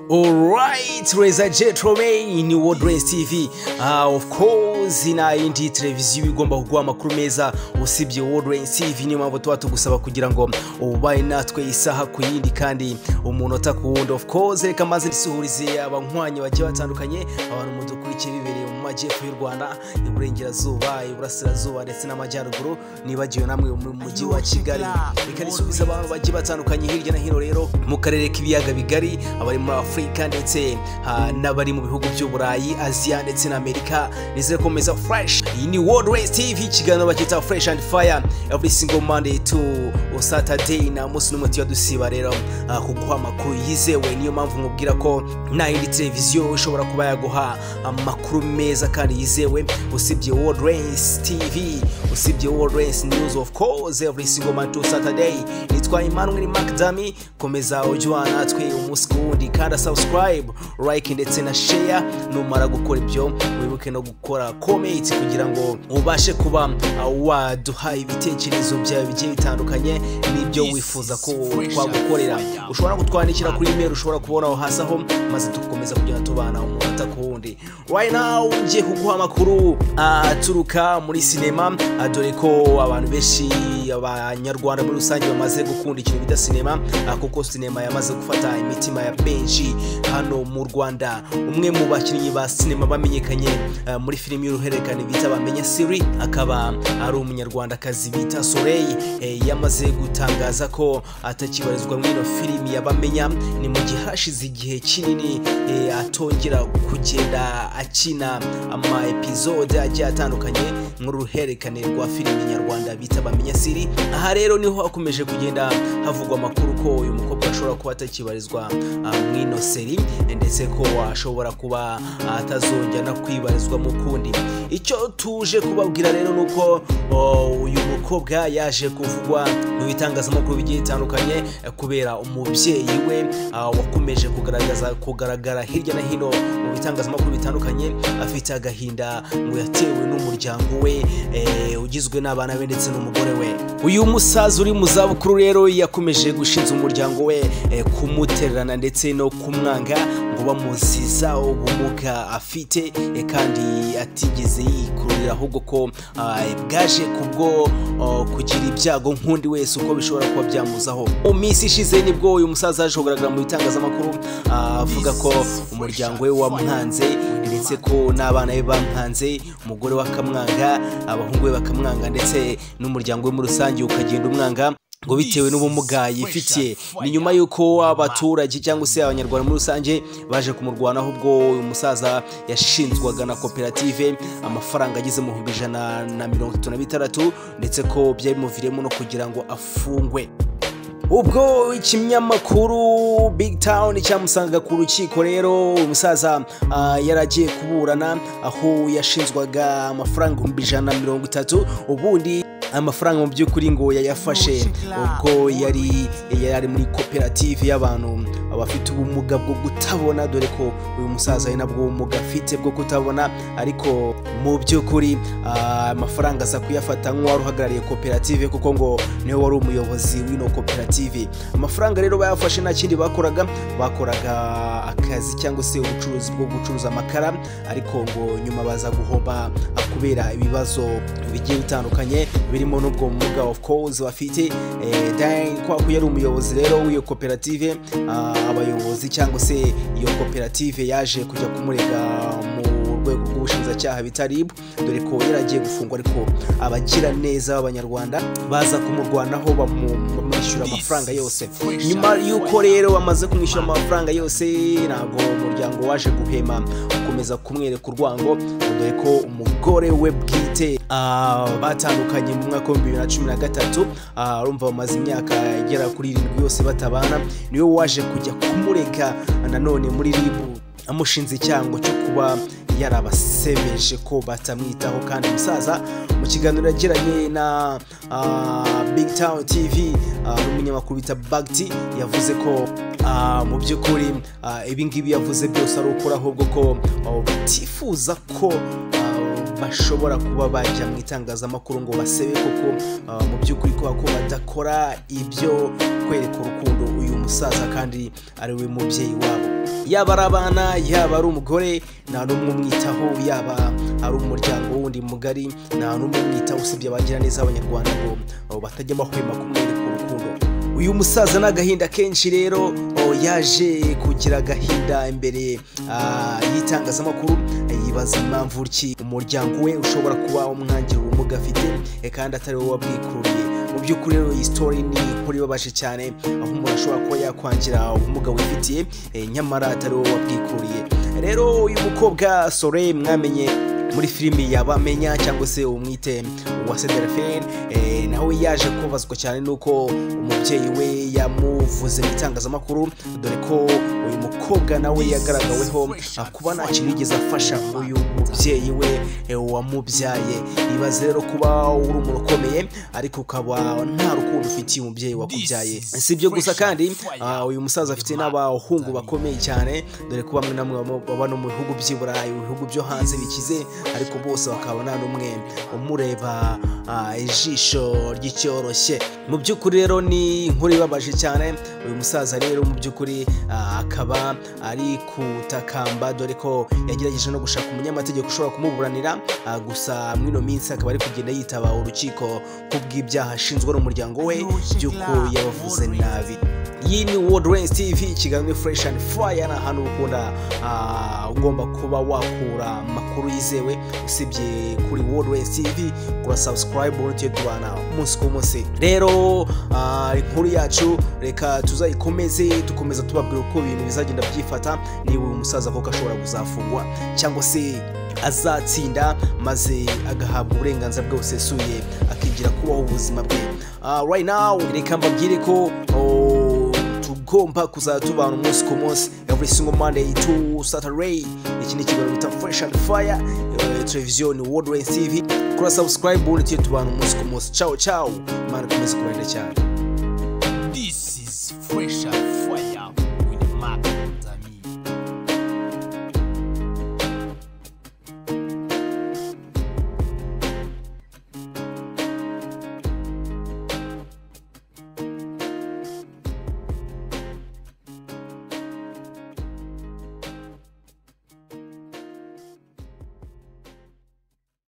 Alright, ladies and gentlemen, ni Wordlens TV. Ah, of course, na yindi televiziyo igomba kuguha amakuru meza usibye Wordlens TV, niyo mpamvu tuba tugusaba kugira ngo ubaye natwe isaha ku yindi kandi umunota ku wundi. Of course, reka maze ndisuhurize abanywanyi bagiye batandukanye, abantu mudukurikiye bibereye mu majyepfo y'u Rwanda, iburengerazuba, iburasirazuba ndetse n'amajyaruguru, nibagiwe namwe mu mujyi wa Kigali. Reka nisubize abantu bagiye batandukanye hirya na hino rero mu karere k'ibiyaga bigari, abari muri afurika ndetse ah, n'abari mu bihugu by'uburayi aziya ndetse na amerika nizere komeza fresh iyi ni world race tv ikiganiro bakita fresh and fire every single monday to saturday na munsi n'umwe tujya dusiba rero ah, kuguha amakuru yizewe niyo mpamvu nkubwira ko nta yindi televiziyo ishobora kuba yaguha amakuru meza kandi yizewe usibye world race tv usibye world race news of course every single monday to saturday nitwa emmanuel macdami komeza ujye ubana natwe umunsi ku wundi kanda subscribe like ndetse na share numara gukora ibyo wibuke no gukora comment kugira ngo ubashe kuba uh, waduha ibitekerezo byawe bigiye bitandukanye n'ibyo This wifuza is ko Fresh twagukorera and Fire. ushobora kutwandikira kuri email ushobora kubona aho hasi aho maze tukomeza kugenda tubana umunota ku wundi right now ngiye kuguha amakuru aturuka muri sinema ah, dore ko abantu benshi abanyarwanda muri rusange bamaze gukunda ikintu bita sinema ah, kuko sinema yamaze gufata imitima ya benshi hano mu rwanda umwe mu bakinnyi ba sinema bamenyekanye ah, muri filimi y'uruhererekane bita bamenya siri akaba ari umunyarwandakazi bita soleil eh, yamaze gutangaza ko atakibarizwa muri ino filimi yabamenya ni mu gihe hashize igihe kinini eh, atongera kugenda akina ama episode agiye atandukanye nk'uruhererekane rwa filimi nyarwanda bita bamenya siri aha rero niho hakomeje kugenda havugwa amakuru ko uyu mukobwa ashobora kuba atakibarizwa ah, muri ino seri eh, ndetse ko ashobora kuba atazongera no kwibarizwa mu kundi icyo tuje kubabwira rero ni uko o, uyu mukobwa yaje kuvugwa mu bitangazamakuru bigiye bitandukanye eh, kubera umubyeyi we ah, wakomeje kugaragaza kugaragara hirya no hino mu bitangazamakuru bitandukanye afite agahinda ngo yatewe n'umuryango we eh, ugizwe n'abana be ndetse n'umugore we uyu musaza uri mu zabukuru rero yakomeje gushinza umuryango we eh, kumutererana ndetse no kumwanga ngo bamuziza ubumuga afite eh, kandi atigeze yikururira ahubwo ko ah, bwaje kubwo ah, kugira ibyago nk'undi wese uko bishobora kuba byamuzaho mu minsi ishize nibwo uyu musaza yaje kugaragara mu bitangazamakuru ah, avuga ko umuryango we wamwanze ndetse ko n'abana be bamwanze umugore we akamwanga abahungu be bakamwanga ndetse n'umuryango we muri rusange ukagenda umwanga ngo bitewe n'ubumuga yifitiye ni nyuma y'uko abaturage cyangwa se abanyarwanda muri rusange baje kumurwanaho ubwo uyu musaza yashinzwaga na koperative amafaranga ageze mu bihumbi ijana na mirongo itatu na bitandatu ndetse ko byabimuviriyemo no kugira ngo afungwe ubwo ikinyamakuru big town cyamusangaga ku rukiko rero umusaza ah, yari agiye kuburana aho yashinzwaga amafaranga ibihumbi ijana na mirongo itatu ubundi amafaranga mu by'ukuri ngo yayafashe ubwo yari yari muri koperative y'abantu abafite ubumuga bwo kutabona dore ko uyu musaza ari nabwo ubumuga afite bwo kutabona ariko mu by'ukuri ah, amafaranga aza kuyafata nk'uwari uhagarariye koperative kuko ngo niwe wari umuyobozi w'ino koperative amafaranga rero bayafashe nta kindi bakoraga bakoraga akazi cyangwa se ubucuruzi bwo gucuruza amakara ariko ngo nyuma baza guhomba ah, kubera ibibazo bigiye bitandukanye birimo n'ubwo bumuga of course bafite eh, dan kwa ko yari umuyobozi rero w'iyo koperative ah, abayobozi cyangwa se iyo koperative yaje kujya kumurega mu urwego rw'ubushinjacyaha bita RIB dore ko yari agiye gufungwa ariko abagira neza b'abanyarwanda baza kumurwanaho bamwishyura amafaranga yose nyuma y'uko rero bamaze kumwishyura amafaranga yose ntabwo umuryango waje guhema ukomeza kumwereka urwango dore ko umugore we bwite ah, batandukanye mu mwaka w'ibihumbi bibiri na cumi na gatatu ah, urumva bamaze imyaka igera kuri irindwi yose batabana niwe waje kujya kumureka nanone muri ribu amushinze icyango cyo kuba yarabasebeje ko batamwitaho kandi umusaza mu kiganiro yagiranye na ah, big town tv ah, n'umunyamakuru bita bagti yavuze ko ah, mu by'ukuri ah, ibingibi yavuze byose ari ukuri ahubwo ko ah, batifuza ko ah, bashobora kuba bajya mu itangazamakuru ngo basebe kuko ah, mu by'ukuri kuba ko badakora ibyo kwereka urukundo uyu musaza kandi ari we mubyeyi wabo yaba ari abana yaba ari umugore nta n'umwe umwitaho yaba ari umuryango wundi mugari nta n'umwe umwitaho usibye abagira neza abanyarwanda ngo abo batajya bahwema kumwereka urukundo uyu musaza n'agahinda kenshi rero oh, yaje kugira agahinda imbere ah, y'itangazamakuru yibaza impamvu ki umuryango we ushobora kuba umwangira ubumuga afite eh, kandi atari wowe wabwikururiye mu by'ukuri rero iyi story ni inkuru ibabaje cyane aho umuntu ashobora kuba yakwangira ubumuga wifitiye eh, nyamara atari wowe wabwikuriye rero uyu mukobwa sore mwamenye muri filimi yabamenya cyangwa se umwite wa Sederfen eh, nawe yaje kubazwa cyane nuko umubyeyi we yamuvuze mu itangazamakuru dore ko uyu mukobwa nawe yagaragaweho ah, kuba nta kintu yigeze afasha uyu mubyeyi we eh, wamubyaye ibaze rero kuba uri umuntu ukomeye ariko ukaba nta rukundo ufitiye umubyeyi wakubyaye si ibyo gusa kandi ah, uyu musaza afite n'abahungu bakomeye cyane dore ko bamwe na bamwe baba- baba no mu bihugu by'i burayi mu bihugu byo hanze bikize ariko bose bakaba nta n'umwe umureba ah, ijisho ry'icyoroshye mu by'ukuri rero ni inkuru ibabaje cyane uyu musaza rero mu by'ukuri ah, akaba ari kutakamba dore ko yagerageje no gushaka umunyamategeko ushobora kumuburanira ah, gusa muri ino minsi akaba ari kugenda yitaba urukiko kubw'ibyaha ashinzwa n'umuryango we by'uko yabavuze nabi iyi ni wodrense tv ikiganiro fureshi andi furaya ni ahantu ukunda ah, ugomba kuba wakura amakuru yizewe usibye kuri wodrense tv kura sabusikarayibu uburyo tubana umunsi ku munsi rero ah, inkuru yacu reka tuzayikomeze dukomeza tubabwira uko ibintu bizagenda byifata niba uyu musaza koko ashobora kuzafungwa cyangwa se azatsinda maze agahabwa uburenganzira bwe busesuye akigira kubaho ubuzima bwe Ah, right now reka mbabwire ko oh, tugomba kuzatubana umunsi ku munsi every single monday to saturday iki ni ikiganiro bita fresh and fire eh, televiziyo ni world Race tv kora subscribe ubundi tujye tubana umunsi ku munsi ciao ciao mana ukomeze kubarinda cyane This is Fresh Air